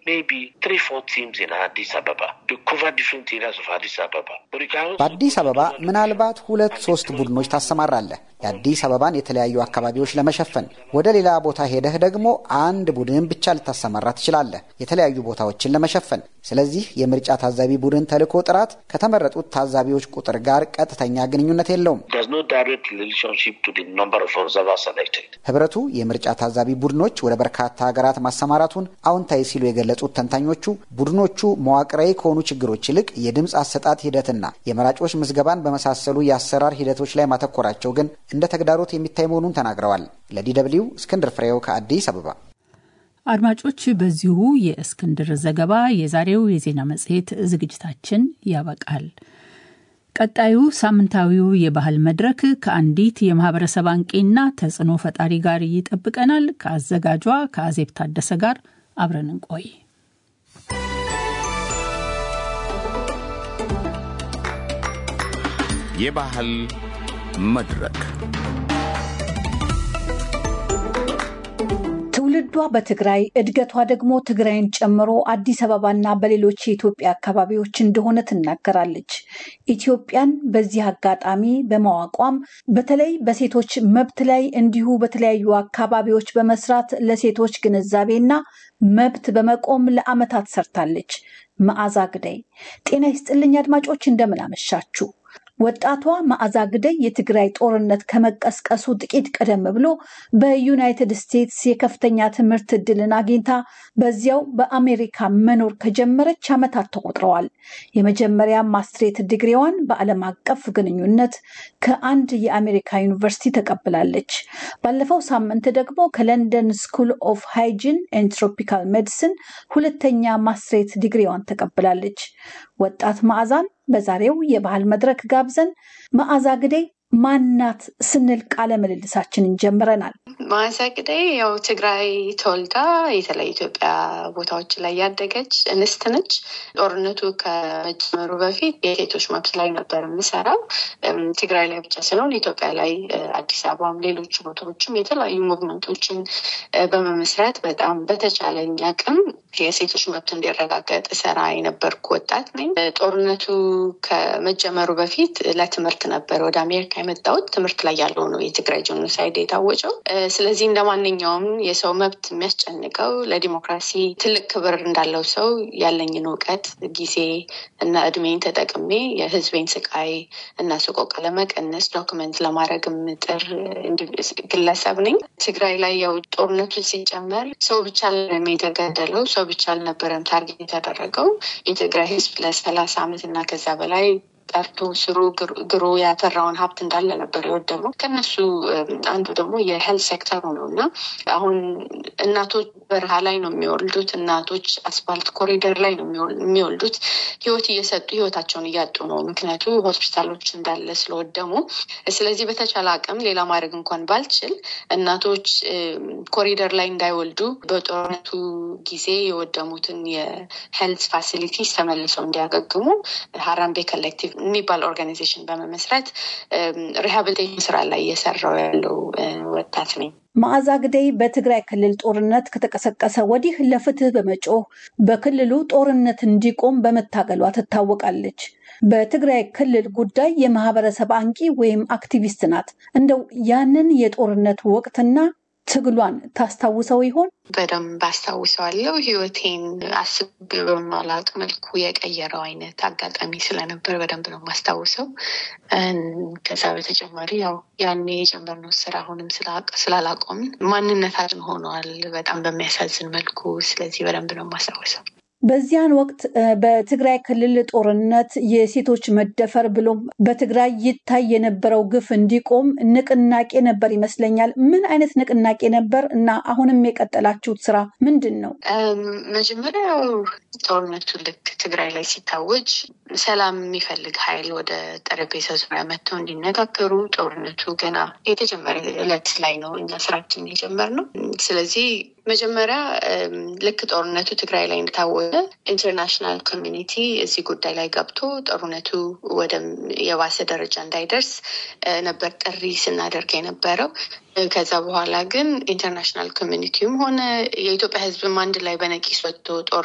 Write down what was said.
በአዲስ አበባ ምናልባት ሁለት ሶስት ቡድኖች ታሰማራለህ የአዲስ አበባን የተለያዩ አካባቢዎች ለመሸፈን። ወደ ሌላ ቦታ ሄደህ ደግሞ አንድ ቡድን ብቻ ልታሰማራ ትችላለህ የተለያዩ ቦታዎችን ለመሸፈን። ስለዚህ የምርጫ ታዛቢ ቡድን ተልዕኮ ጥራት ከተመረጡት ታዛቢዎች ቁጥር ጋር ቀጥተኛ ግንኙነት የለውም። ህብረቱ የምርጫ ታዛቢ ቡድኖች ወደ በርካታ ሀገራት ማሰማራቱን አዎንታዊ ሲሉ የገለጹት ተንታኞቹ ቡድኖቹ መዋቅራዊ ከሆኑ ችግሮች ይልቅ የድምፅ አሰጣጥ ሂደትና የመራጮች ምዝገባን በመሳሰሉ የአሰራር ሂደቶች ላይ ማተኮራቸው ግን እንደ ተግዳሮት የሚታይ መሆኑን ተናግረዋል። ለዲ ደብልዩ እስክንድር ፍሬው ከአዲስ አበባ። አድማጮች፣ በዚሁ የእስክንድር ዘገባ የዛሬው የዜና መጽሔት ዝግጅታችን ያበቃል። ቀጣዩ ሳምንታዊው የባህል መድረክ ከአንዲት የማህበረሰብ አንቂና ተጽዕኖ ፈጣሪ ጋር ይጠብቀናል። ከአዘጋጇ ከአዜብ ታደሰ ጋር አብረን እንቆይ። የባህል መድረክ ትውልዷ በትግራይ እድገቷ ደግሞ ትግራይን ጨምሮ አዲስ አበባና በሌሎች የኢትዮጵያ አካባቢዎች እንደሆነ ትናገራለች። ኢትዮጵያን በዚህ አጋጣሚ በማዋቋም በተለይ በሴቶች መብት ላይ እንዲሁ በተለያዩ አካባቢዎች በመስራት ለሴቶች ግንዛቤና መብት በመቆም ለዓመታት ሰርታለች። መዓዛ ግደይ ጤና ይስጥልኝ አድማጮች፣ እንደምን አመሻችሁ። ወጣቷ መዓዛ ግደይ የትግራይ ጦርነት ከመቀስቀሱ ጥቂት ቀደም ብሎ በዩናይትድ ስቴትስ የከፍተኛ ትምህርት እድልን አግኝታ በዚያው በአሜሪካ መኖር ከጀመረች ዓመታት ተቆጥረዋል። የመጀመሪያ ማስትሬት ዲግሪዋን በዓለም አቀፍ ግንኙነት ከአንድ የአሜሪካ ዩኒቨርሲቲ ተቀብላለች። ባለፈው ሳምንት ደግሞ ከለንደን ስኩል ኦፍ ሃይጂን ኤንድ ትሮፒካል ሜዲሲን ሁለተኛ ማስትሬት ዲግሪዋን ተቀብላለች። ወጣት መዓዛን በዛሬው የባህል መድረክ ጋብዘን መዓዛ ግደይ ማናት ስንል ቃለ ምልልሳችንን ጀምረናል። መዓዛ ግደይ ያው ትግራይ ተወልዳ የተለያዩ ኢትዮጵያ ቦታዎች ላይ ያደገች እንስት ነች። ጦርነቱ ከመጀመሩ በፊት የሴቶች መብት ላይ ነበር የምሰራው። ትግራይ ላይ ብቻ ስለሆን ኢትዮጵያ ላይ አዲስ አበባም፣ ሌሎች ቦታዎችም የተለያዩ ሙቭመንቶችን በመመስረት በጣም በተቻለኝ አቅም የሴቶች መብት እንዲረጋገጥ ሰራ የነበርኩ ወጣት ነኝ። ጦርነቱ ከመጀመሩ በፊት ለትምህርት ነበር ወደ አሜሪካ የመጣሁት። ትምህርት ላይ ያለው ነው የትግራይ ጄኖሳይድ የታወጀው። ስለዚህ እንደ ማንኛውም የሰው መብት የሚያስጨንቀው ለዲሞክራሲ ትልቅ ክብር እንዳለው ሰው ያለኝን እውቀት፣ ጊዜ እና እድሜን ተጠቅሜ የህዝቤን ስቃይ እና ሰቆቃ ለመቀነስ ዶክመንት ለማድረግ ምጥር ግለሰብ ነኝ። ትግራይ ላይ ያው ጦርነቱ ሲጨመር ሰው ብቻ አልነበረም የተገደለው፣ ሰው ብቻ አልነበረም ታርጌት የተደረገው የትግራይ ህዝብ ለሰላሳ ዓመት እና ከዛ በላይ ጠርቶ ስሩ ግሮ ያፈራውን ሀብት እንዳለ ነበር የወደመው። ከነሱ አንዱ ደግሞ የሄልት ሴክተሩ ነው እና አሁን እናቶች በረሃ ላይ ነው የሚወልዱት። እናቶች አስፋልት ኮሪደር ላይ ነው የሚወልዱት። ህይወት እየሰጡ ህይወታቸውን እያጡ ነው፣ ምክንያቱ ሆስፒታሎች እንዳለ ስለወደሙ። ስለዚህ በተቻለ አቅም ሌላ ማድረግ እንኳን ባልችል እናቶች ኮሪደር ላይ እንዳይወልዱ በጦርነቱ ጊዜ የወደሙትን የሄልት ፋሲሊቲስ ተመልሰው እንዲያገግሙ ሀራምቤ ኮሌክቲቭ የሚባል ኦርጋናይዜሽን በመመስረት ሪሃብሊቴሽን ስራ ላይ እየሰራው ያለው ወጣት ነኝ። መዓዛ ግደይ በትግራይ ክልል ጦርነት ከተቀሰቀሰ ወዲህ ለፍትህ በመጮህ በክልሉ ጦርነት እንዲቆም በመታገሏ ትታወቃለች። በትግራይ ክልል ጉዳይ የማህበረሰብ አንቂ ወይም አክቲቪስት ናት። እንደው ያንን የጦርነት ወቅትና ትግሏን ታስታውሰው ይሆን? በደንብ አስታውሰዋለሁ። ህይወቴን አስቤ በማላውቅ መልኩ የቀየረው አይነት አጋጣሚ ስለነበር በደንብ ነው የማስታውሰው። ከዛ በተጨማሪ ያው ያኔ የጀመርነው ስራ አሁንም ስላላቆምን ማንነታችን ሆነዋል በጣም በሚያሳዝን መልኩ። ስለዚህ በደንብ ነው የማስታውሰው። በዚያን ወቅት በትግራይ ክልል ጦርነት የሴቶች መደፈር ብሎም በትግራይ ይታይ የነበረው ግፍ እንዲቆም ንቅናቄ ነበር ይመስለኛል። ምን አይነት ንቅናቄ ነበር እና አሁንም የቀጠላችሁት ስራ ምንድን ነው? መጀመሪያው ጦርነቱ ልክ ትግራይ ላይ ሲታወጅ ሰላም የሚፈልግ ኃይል ወደ ጠረጴዛ ዙሪያ መጥተው እንዲነጋገሩ ጦርነቱ ገና የተጀመረ እለት ላይ ነው እኛ ስራችን የጀመርነው። ስለዚህ መጀመሪያ ልክ ጦርነቱ ትግራይ ላይ እንደታወጀ ኢንተርናሽናል ኮሚኒቲ እዚህ ጉዳይ ላይ ገብቶ ጦርነቱ ወደ የባሰ ደረጃ እንዳይደርስ ነበር ጥሪ ስናደርግ የነበረው። ከዛ በኋላ ግን ኢንተርናሽናል ኮሚኒቲውም ሆነ የኢትዮጵያ ሕዝብም አንድ ላይ በነቂስ ወጥቶ ጦር